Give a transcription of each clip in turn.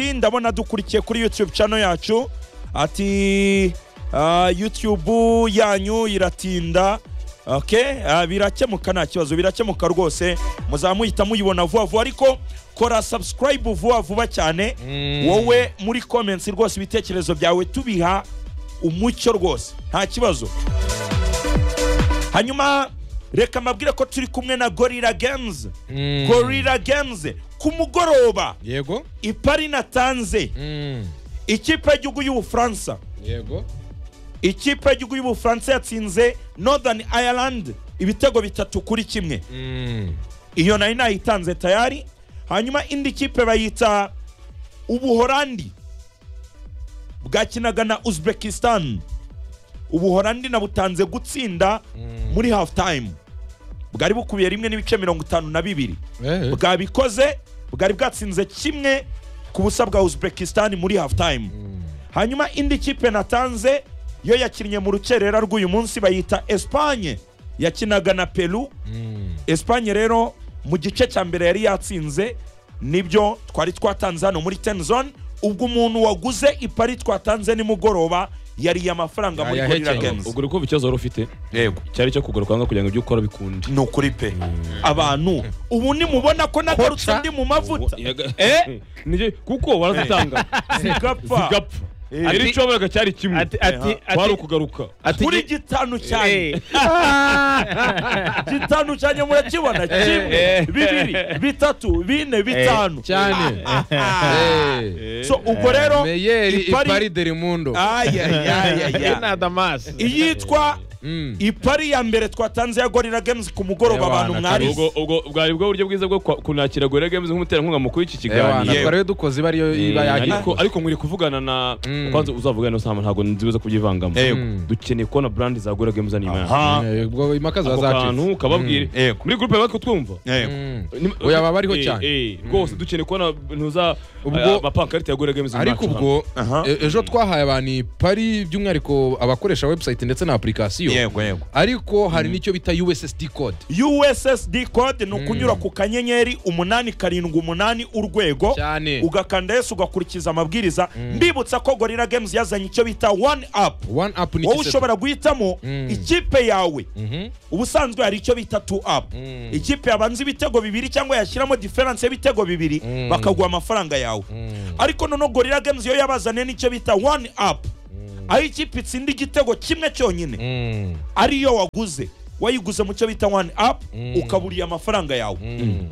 ati ndabona dukurikiye kuri youtube channel yacu ati ah, youtube yanyu iratinda okay ah, birakemuka nta kibazo birakemuka rwose muzamuhita muyibona vuba vuba ariko kora subscribe vuba vuba cyane wowe muri comments rwose ibitekerezo byawe tubiha umucyo rwose nta kibazo hanyuma reka mbabwire ko turi kumwe na gorilla games gorilla games ku mugoroba yego ipari natanze Mm. ikipe y'igihugu y'ubufaransa yego ikipe y'igihugu y'ubufaransa yatsinze northern ireland ibitego bitatu kuri kimwe Mm. iyo nari nayitanze tayari hanyuma indi kipe bayita ubuhorandi bwakinaga na uzbekistan ubuhorandi nabutanze gutsinda muri half time bwari bukubiye rimwe n'ibice mirongo itanu na bibiri Eh, bwabikoze bwari bwatsinze kimwe ku busa bwa uzbekistan muri half time hanyuma indi kipe natanze yo yakinnye mu rukerera rw'uyu munsi bayita espanye yakinaga na peru Mm. espanye rero mu gice cya mbere yari yatsinze nibyo twari twatanze hano muri ten zone ubwo umuntu waguze ipari twatanze nimugoroba yariye amafaranga muri gorira Yayahekeye. games ubwo uko ikibazo wari ufite yego cyari icyo kugura kwanga kugira ngo ibyo ukora bikunde ni ukuri pe abantu ubu nimubona ko nagarutse ndi mu mavuta Eh? Nibyo, kuko warazitanga zigapfa zigapfa Eh. rero icyo waburaga cyari kimwe Ati- ati- ati- kwari ukugaruka ati- kuri gitanu cyane Eh, gitanu cyane murakibona kimwe bibiri bitatu bine bitanu cyane Eh. so ubwo rero meyeri Ipari- ipari derimundo eh, ayayayaya na Damas. iyitwa Mm. ipari ya mbere twatanze ya gorira games ku mugoroba Ewana, abantu mwarize ubwo ubwo bwari bwo buryo bwiza bwo kwa- kunakira gore games nk'umuterankunga mukuru w'iki Ewana, kiganiro Yewe. twari dukoze iba ariyo Eh, iba ariko yagikoze ariko mwiri kuvugana na Mm. kwanza uzavugana na sama ntabwo nzibuza kubyivangamo Yego. Mm. dukeneye kubona brand za gore games hano inyuma yacu. aha Eh, ubwo impaka ziba ako zacitse kantu kababwire Yego. muri groupe batwo twumva yego Mm. Ni- Oya, baba bariho Eh, cyane. eh, rwose dukeneye kubona ntuza Ubwo- amapankarite ya gore games ariko iwacu ubwo Aha. e- ejo twahaye abantu ipari by'umwihariko abakoresha website ndetse na application yego yego ariko hari n'icyo bita ussd code ussd code ni ukunyura ku kanyenyeri umunani karindwi umunani urwego cyane ugakanda yesu ugakurikiza amabwiriza mbibutsa ko gorira games yazanye icyo bita one up one up ni wowe ikiseto. ushobora guhitamo Mm. ikipe yawe Mhm. ubusanzwe hari icyo bita two up Mm. ikipe yabanza ibitego bibiri cyangwa yashyiramo diferanse y'ibitego bibiri Mm. bakaguha amafaranga yawe ariko noneho gorira games yo yabazaniye n'icyo bita one up aho ikipe itsinda igitego kimwe cyonyine Mm. ariyo waguze wayiguze mu cyo bita one up ukaburiye amafaranga yawe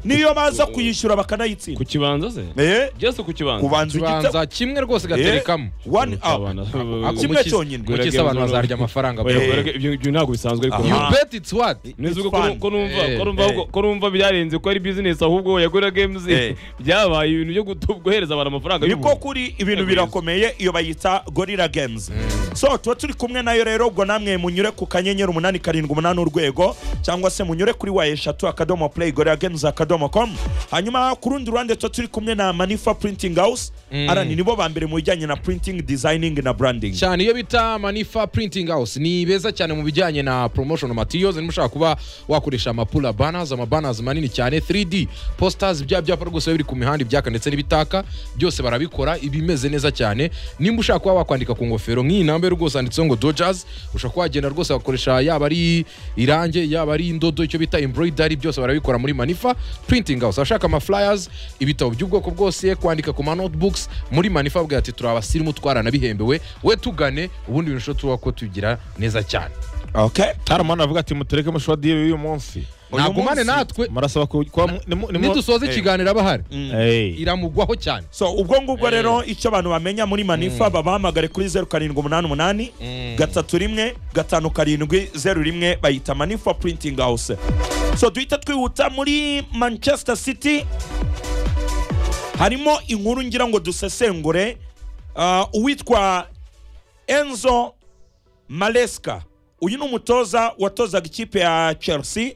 niyo baza kuyishyura ku bakanayitsinda kibanza se Eh, jese ku kibanza kubanza igitego kibanza kimwe rwose gaterekamo one up Abana- Ako kimwe mukisi- cyonyine. mukisi abantu bazarya amafaranga Oya, bro. gore- ibyo ibyo ntabwo bisanzwe ariko Aha. you bet it's what neza ubwo It's ko- fun. ko numva Eh, ko numva eh. ahubwo- ko numva byarenze ko ari business ahubwo ya gore games Eh. byabaye ibintu byo gutu- guhereza abantu amafaranga niko y'ubuntu. kuri ibintu Yego, birakomeye iyo bayita gorira games so tuba turi kumwe nayo rero ubwo namwe munyure ku kanyenyeri umunani karindwi umunani urwego cyangwa se munyure kuri wa eshatu akadomo play gorira games akadomo com hanyuma ku rundi ruhande tuba turi kumwe na manifa printing house arani nibo ba mbere mu bijyanye na printing designing na branding cyane iyo bita manifa printing house ni beza cyane mu bijyanye na promotion materials niba ushaka kuba wakoresha amapula banners amabanners manini cyane 3d posters bya byapa rwose biba biri ku mihanda ibyaka ndetse n'ibitaka byose barabikora ibimeze neza cyane nimba ushaka kuba wakwandika ku ngofero nk'iyi namba rwose handitseho ngo dodgers ushobora kuba wagenda rwose bagakoresha yaba ari irange yaba ari indodo icyo bita embroidery byose barabikora muri manifa printing house abashaka ama flyers ibitabo by'ubwoko bwose kwandika ku ma notebooks muri manifa bavuga ati turi abasirimu twaranabihembewe we tugane ubundi bintu ushobora tuba ko tugira neza cyane okay taramani avuga ati mutureke mushodi y'uyu munsi Uyu nagumane munsi- natwe murasaba ku- kuba mu- nimu- nimu- nidusoza ikiganiro abahari Hey. iramugwaho cyane so ubwo ngubwo rero icyo abantu bamenya muri manifa babahamagare kuri zeru karindwi umunani umunani gatatu rimwe gatanu karindwi zeru rimwe bayita manifa printing house so duhita twihuta muri manchester city harimo inkuru ngira ngo dusesengure ah, uwitwa enzo maleska uyu ni umutoza watozaga ikipe ya chelsea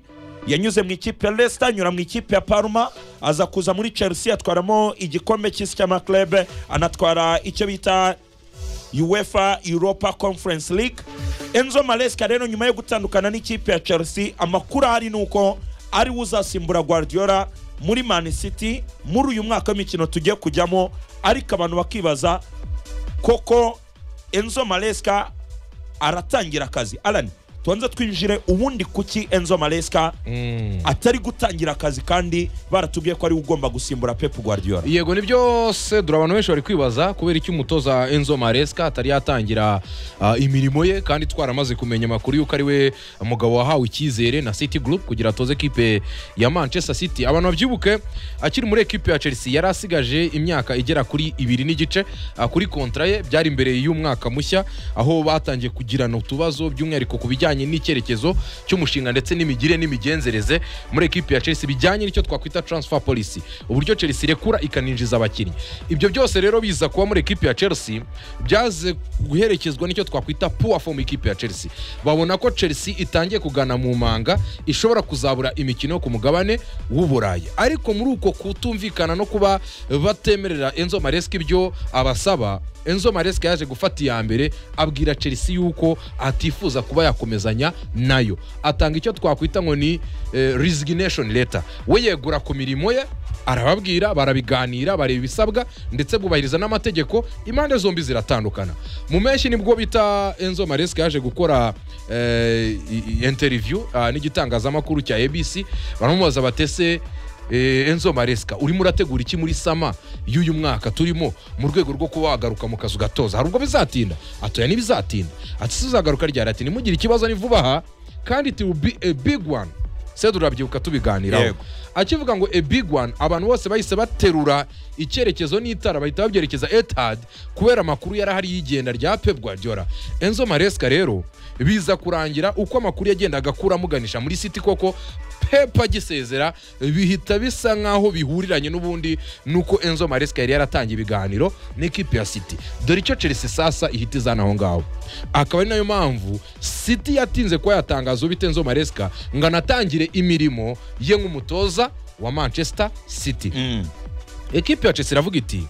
yanyuze mu ikipe ya leicester anyura mu ikipe ya parma aza kuza muri chelsea atwaramo igikombe cy'isi cy'amaklebe anatwara icyo bita uefa europa conference league enzo maleska rero nyuma yo gutandukana n'ikipe ya chelsea amakuru ahari ni uko ariwe uzasimbura guardiola muri mani city muri uyu mwaka w'imikino tugiye kujyamo ariko abantu bakibaza koko enzo maresika aratangira akazi arani tubanza twinjire ubundi kuki enzo maresika Mm. atari gutangira akazi kandi baratubwiye ko ari we ugomba gusimbura pep guardiola yego ni byose dore abantu benshi bari kwibaza kubera icyo umutoza enzo maresika atari yatangira ah, imirimo ye kandi twaramaze kumenya amakuru y'uko ari we mugabo wahawe icyizere na city group kugira atoze ekipe ya manchester city abantu babyibuke akiri muri ekipe ya chelsea yari asigaje imyaka igera kuri ibiri n'igice ah, kuri kontra ye byari imbere y'umwaka mushya aho batangiye kugirana utubazo by'umwihariko ku bijyanye n'icyerekezo cy'umushinga ndetse n'imigire n'imigenzereze muri ekipe ya chelsea bijyanye n'icyo twakwita transfer policy uburyo chelsea irekura ikaninjiza abakinnyi ibyo byose rero biza kuba muri ekipe ya chelsea byaze guherekezwa n'icyo twakwita poor form ikipe ya chelsea babona ko chelsea itangiye kugana mu manga ishobora kuzabura imikino ku mugabane w'uburayi ariko muri uko kutumvikana no kuba batemerera enzo maresika ibyo abasaba enzo maresika yaje gufata iya mbere abwira chelsea yuko atifuza kuba yakomezanya nayo atanga icyo twakwita ngo ni eh, resignation letter we yegura ku mirimo ye arababwira barabiganira bareba ibisabwa ndetse bubahiriza n'amategeko impande zombi ziratandukana mu menshi nibwo bita enzo maresika yaje gukora eh, i- i- interview ah, n'igitangazamakuru cya abc baramubaza batese Eh, enzo maresika urimo urategura iki muri sama y'uyu mwaka turimo mu rwego rwo kuba wagaruka mu kazu gatoza hari ubwo bizatinda atoya ntibizatinda ati se uzagaruka ryari ati nimugire ikibazo ni vuba aha kandi it will be a big one sedu urabyibuka tubiganiraho Yego. akivuga ngo a big one abantu bose bahise baterura icyerekezo n'itara bahita babyerekeza etad kubera amakuru yari ahari y'igenda rya pep guardiola enzo maresika rero biza kurangira uko amakuru yagendaga akura amuganisha muri city koko pep agisezera bihita bisa nk'aho bihuriranye n'ubundi nuko enzo maresika yari yaratangiye ibiganiro n'ikipe ya city dore icyo chelsea sasa ihita izana aho ngaho akaba ari nayo mpamvu city yatinze kuba yatangaza ubite enzo maresika ngo anatangire imirimo ye nk'umutoza wa manchester city Mm. ekipi ya chelsea iravuga iti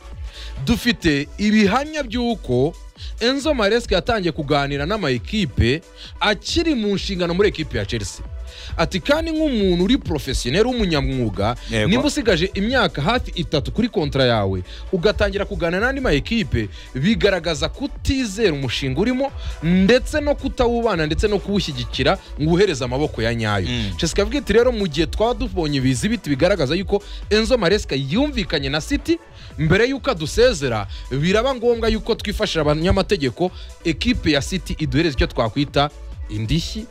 dufite ibihamya by'uko enzo maresika yatangiye kuganira n'amayikipe akiri mu nshingano muri ekipi ya chelsea ati kandi nk'umuntu uri porofesiyoneri w'umunyamwuga Yego. niba usigaje imyaka hafi itatu kuri kontra yawe ugatangira kuganira n'andi mayikipe bigaragaza kutizera umushinga urimo ndetse no kutawubana ndetse no kuwushyigikira ngo uhereze amaboko ya nyayo Mm. Chelsea ikavuga iti rero mu gihe twaba tubonye ibizi biti bigaragaza yuko enzo maresika yumvikanye na city mbere y'uko adusezera biraba ngombwa yuko twifashishije abanyamategeko ekipe ya city iduhereza icyo twakwita indishyi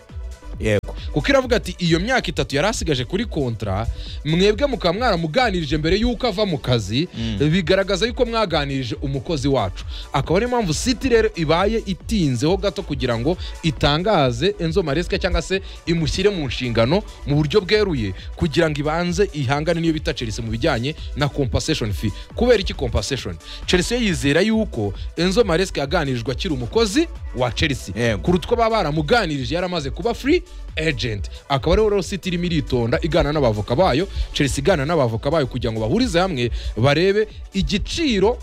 yego kuko iravuga ati iyo myaka itatu yari asigaje kuri kontra mwebwe mukaba mwaramuganirije mbere y'uko ava mu kazi bigaragaza yuko mwaganirije umukozi wacu akaba ariyo mpamvu city rero ibaye itinzeho gato kugira ngo itangaze enzo maresika cyangwa se imushyire mu nshingano mu buryo bweruye kugira ngo ibanze ihangane n'iyo bita chelsea mu bijyanye na compensation fee kubera iki compensation chelsea yo yizera yuko enzo maresika yaganirijwe akiri umukozi wa chelsea Yego. kuruta uko baba baramuganirije yaramaze kuba free agent akaba ariho rero city irimo iritonda igana n'abavoka bayo chelsea igana n'abavoka bayo kugira ngo bahurize hamwe barebe igiciro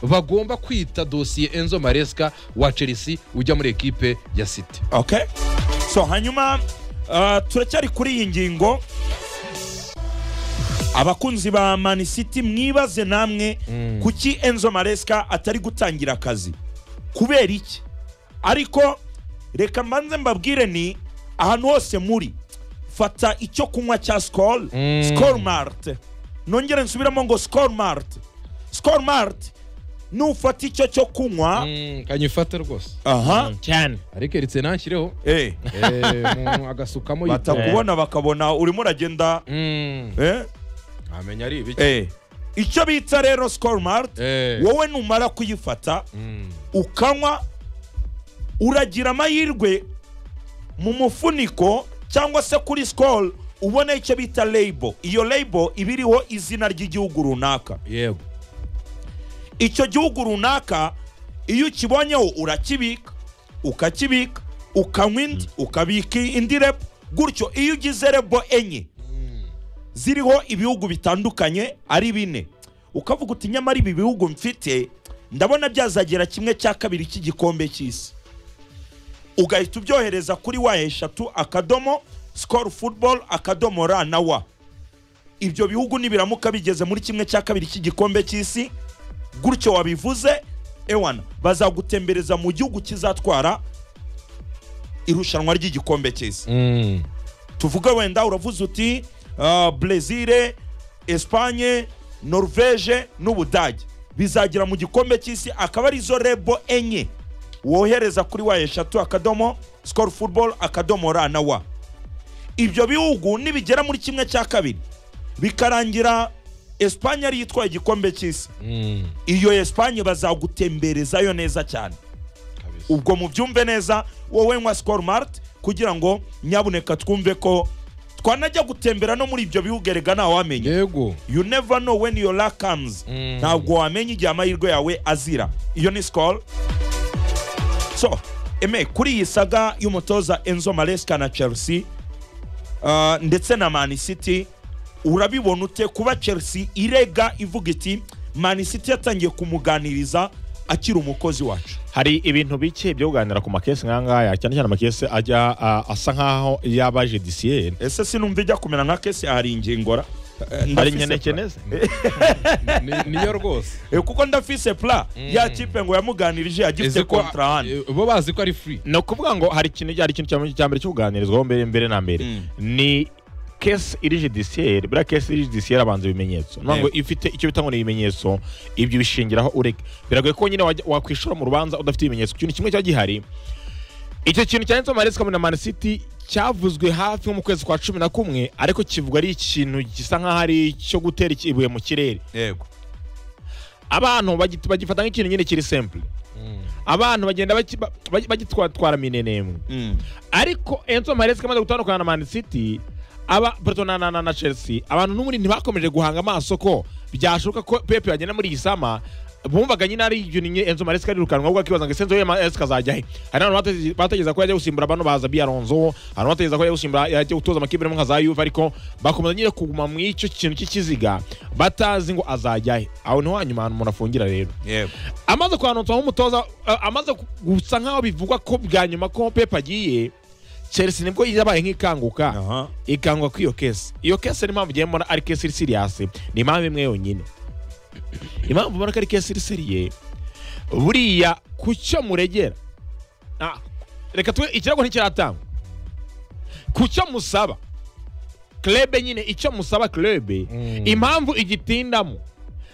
bagomba kwita dosiye enzo maresika wa chelsea ujya muri ekipe ya city okay so hanyuma uh, turacyari kuri iyi ngingo abakunzi ba mani city mwibaze namwe kuki enzo maresika atari gutangira akazi kubera iki ariko reka mbanze mbabwire ni ahantu hose muri fata icyo kunywa cya sikoro Mm. sikoro marite nongere nsubiramo ngo sikoro marite sikoro marite nufata icyo cyo kunywa kanyifate rwose aha cyane ariko eritse nashyireho eh Eh, umuntu agasukamo batakubona bakabona urimo uragenda Mm, eh? ntamenya ari ibiki eh. icyo bita rero sikoro marite Eh, wowe numara kuyifata mm, ukanywa uragira amahirwe mu mufuniko cyangwa se kuri sikoro ubona icyo bita lebo iyo lebo iba iriho izina ry'igihugu runaka yego icyo gihugu runaka iyo ukibonyeho urakibika ukakibika ukanywa indi ukabika indi rebo gutyo iyo ugize rebo enye ziriho ibihugu bitandukanye ari bine ukavuga uti nyamara ibi bihugu mfite ndabona byazagera kimwe cya kabiri cy'igikombe cy'isi ugahita ubyohereza kuri wa eshatu akadomo sikoro futuboro akadomo ra na wa ibyo bihugu nibiramuka bigeze muri kimwe cya kabiri cy'igikombe cy'isi gutyo wabivuze ewana bazagutembereza mu gihugu kizatwara irushanwa ry'igikombe cy'isi Mm. tuvuge wenda uravuze uti ah, brezil espanye norvege n'ubudage bizagera mu gikombe cy'isi akaba arizo rebo enye wohereza kuri wa eshatu akadomo sikoro futuboro akadomo ra na wa ibyo bihugu nibigera muri kimwe cya kabiri bikarangira espanye ariyo itwaye igikombe cy'isi Mm. iyo espanye bazagutemberezayo neza cyane Kabisa. ubwo mubyumve neza wowe nywa sikoro marite kugira ngo nyabuneka twumve ko twanajya gutembera no muri ibyo bihugu erega ntawamenya yego you never know when your luck comes Mm. ntabwo wamenya igihe amahirwe yawe azira iyo ni sikoro so eme kuri iyi saga y'umutoza enzo maresika na chelsea ah, ndetse na mani city urabibona ute kuba chelsea irega ivuga iti mani city yatangiye kumuganiriza akiri umukozi wacu hari ibintu bike byo kuganira ku makesi nkangaya cyane cyane amakesi ajya a- asa nkaho yaba jedisiyeri ese sinumva ijya kumera nka kesi hari ingingora Eh, hari ndafise pla- nkenekeneze Ni- niyo rwose Eh, kuko ndafise pla ya kipe ngo yamuganirije agifite Izi ko- kontra hano eh, bo bazi ko ari free ni ukuvuga ngo hari ikintu hari ikintu cya- cya mbere cyo kuganirizwaho mbere mbere na mbere Mm. ni kesi iri judiciaire buriya kesi iri judiciaire abanza ibimenyetso ni ukuvuga ngo ifite icyo bita ngo ni ibimenyetso ibyo ubishingiraho ureke biragoye ko nyine wajya- wakwishora mu rubanza udafite ibimenyetso ikintu kimwe cyari gihari icyo kintu cyanditseho maresika na man city cyavuzwe hafi nko mu kwezi kwa cumi na kumwe ariko kivuga ari ikintu gisa nk'aho ari icyo gutera iki- ibuye mu kirere yego abantu bagit- bagifata nk'ikintu nyine kiri simple abantu bagenda baki- ba- ba- bagitwatwara minenembwe Mm. ariko enzo maresika amaze gutandukana na man city aba Porto na, na, na, na chelsea abantu n'ubundi ntibakomeje guhanga amaso ko byashoboka ko pepe yagenda muri iyi sama bumvaga nyine ari ibyo nyine enzo maresika arirukanwa ahubwo akibaza ngo ese enzo maresika azajya he hari abantu bateze- bategereza ko yajya gusimbura bano baza biaronzo abantu bategereza ko yajya gusimbura yajya gutoza amakipe nka za yuve ariko bakomeza nyine kuguma mu icyo kintu cy'ikiziga batazi ngo azajya he aho niho hanyuma ahantu umuntu afungira rero yego amaze kuhanutsa nk'umutoza a- amaze ku- gusa nk'aho bivugwa ko bwa nyuma ko pepe agiye chelsea nibwo yabaye nk'ikanguka aha ikangwa ko iyo kesi iyo kesi niyo mpamvu ugiye mbona ari kesi iri siriyasi ni impamvu imwe yonyine impamvu mbona ko ari kesi iri siriye buriya ku cyo muregera Ah, reka twe ikirego ntikiratangwa ku cyo musaba klebe nyine icyo musaba klebe Mm. impamvu igitindamo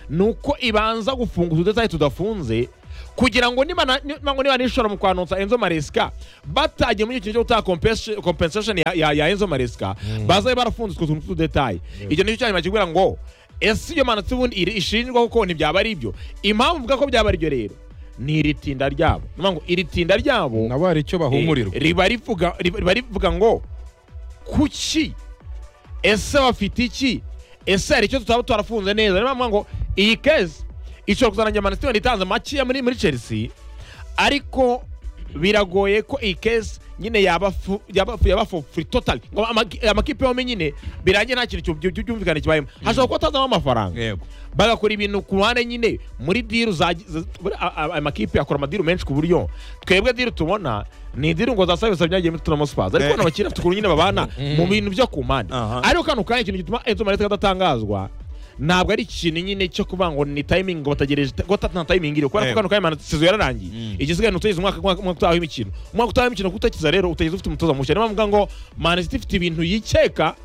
ni uko ibanza gufunga udutasi tudafunze kugira ngo niba na- niba ngo niba nishora mu kwanutsa enzo maresika batagiye muri icyo kintu cyo gutanga compensa- compensation ya, ya, ya enzo maresika bazabe barafunze utwo tuntu tw'udutayi icyo nicyo cyanyuma kikubwira ngo ese iyo manutse ubundi iri- ishinjwa kuko ntibyaba ari ibyo impamvu mvuga ko byaba ari byo rero ni iri tinda ryabo ni ukuvuga ngo iri tinda ryabo nabo hari icyo bahumurirwa Eh, riba rivuga riba riba rivuga ngo kuki ese bafite iki ese hari icyo tutaba twarafunze neza niyo mpamvu ngo iyi kezi ishobora kuzarangira manisitiri itanze makeya muri muri chelsea ariko biragoye ko iyi kezi nyine yaba fu- yaba fu- yaba fu- free totally ngo amaki- amakipe yombi nyine birangiye nta kintu cyumvi- cyumvi- cyumvikana kibayemo hashobora kuba atazamo amafaranga yego bagakora ibintu ku ruhande nyine muri diru za za- buri- a- a- amakipe akora amadiru menshi ku buryo twebwe diru tubona ni diru ngo za savisi byagiye muri turamo spazi Eh. ariko bano bakiri bafite ukuntu nyine babana mu bintu byo ku mpande Aha. ariko kano kanya ikintu gituma enzo marete adatangazwa ntabwo ari ikintu nyine cyo kuvuga ngo ni timing ngo bategereje ko nta timing iriho kubera Eh. ko kano kanya sizo yararangiye Mm. igisigaye ni utugeze umwaka umwaka umwaka utaha w'imikino umwaka utaha w'imikino kutakiza rero utageze ufite umutoza mushya niyo mpamvu mvuga ngo manisiti ifite ibintu yikeka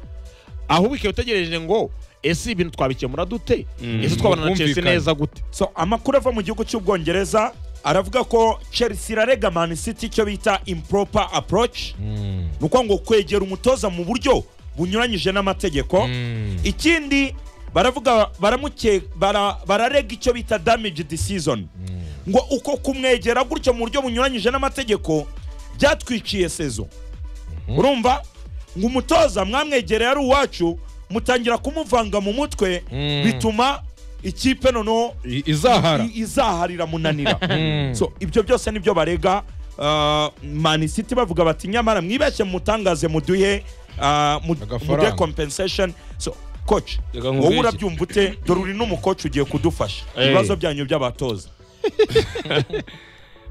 ahubwo ikaba itegereje ngo ese ibintu twabikemura dute ese twabona na chelsea Ubwumvikane. neza gute so amakuru ava mu gihugu cy'ubwongereza aravuga ko chelsea irarega man city icyo bita improper approach ni ukuvuga ngo kwegera umutoza mu buryo bunyuranyije n'amategeko ikindi baravuga baramuke bara- bararega icyo bita damage decision ngo uko kumwegera gutyo mu buryo bunyuranyije n'amategeko byatwiciye sezo urumva ngo umutoza mwamwegereye ari uwacu mutangira kumuvanga mu mutwe Mm. bituma ikipe noneho I- izahara i- izaharira munanira so ibyo byose nibyo barega uh, man city bavuga bati nyamara mwibeshye mutangaze muduhe ah, mu- Agafaranga. muduhe compensation so coach Reka nkubwire wowe iki. urabyumva ute dore uri n'umukoci ugiye kudufasha Eh. ibibazo byanyu by'abatoza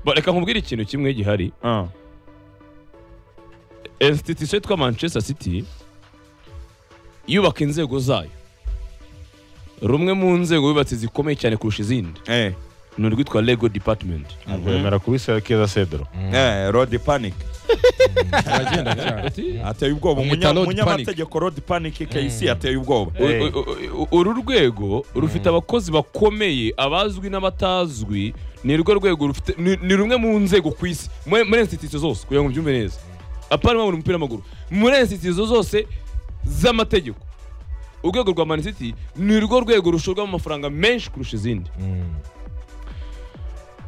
Ba- reka nkubwire ikintu kimwe gihari institution yitwa manchester city yubaka inzego zayo rumwe mu nzego yubatse zikomeye cyane kurusha izindi eh, ni urwitwa lego department ntabwo yemera kubisakeza sedro eh, road panic aragenda cyane ateye ubwoba Bamwita Umunya- road umunyamategeko road panic kc ateye ubwoba U- u- u- uru rwego rufite abakozi bakomeye abazwi n'abatazwi ni rwo rwego rufite ni ni rumwe mu nzego ku isi muri muri institution zose kugira ngo mbyumve neza apana mabura umupira w'amaguru muri institution zose z'amategeko urwego rwa Man City ni rwo rwego rushorwamo amafaranga menshi kurusha izindi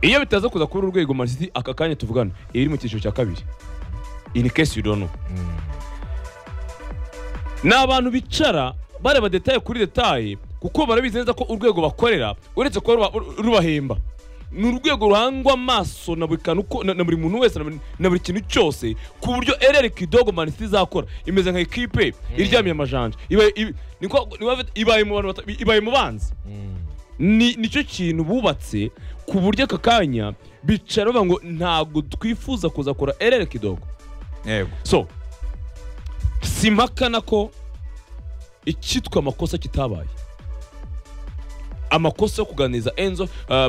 iyo bitaza kuza kuri uru rwego Man City aka kanya tuvugana iri mu cyiciro cya kabiri in case you don't know ni abantu bicara bareba detaye kuri detaye kuko barabizi neza ko urwego bakorera uretse kuba ruba- ru- rubahemba ni urwego ruhangwa amaso na buri kantu ko- na na buri muntu wese na buri- na buri kintu cyose ku buryo erere kidogo manisiti izakora imeze nka ekipe iryamiye amajanja Ibaye- ibi- ni kwa- ni kwa- ibaye mu bantu bata- ibaye mu banzi ni nicyo kintu bubatse ku buryo aka kanya bicara bavuga ngo ntabwo twifuza kuzakora erere kidogo yego so simpakana ko icyitwa amakosa kitabaye amakosa yo kuganiriza enzo uh,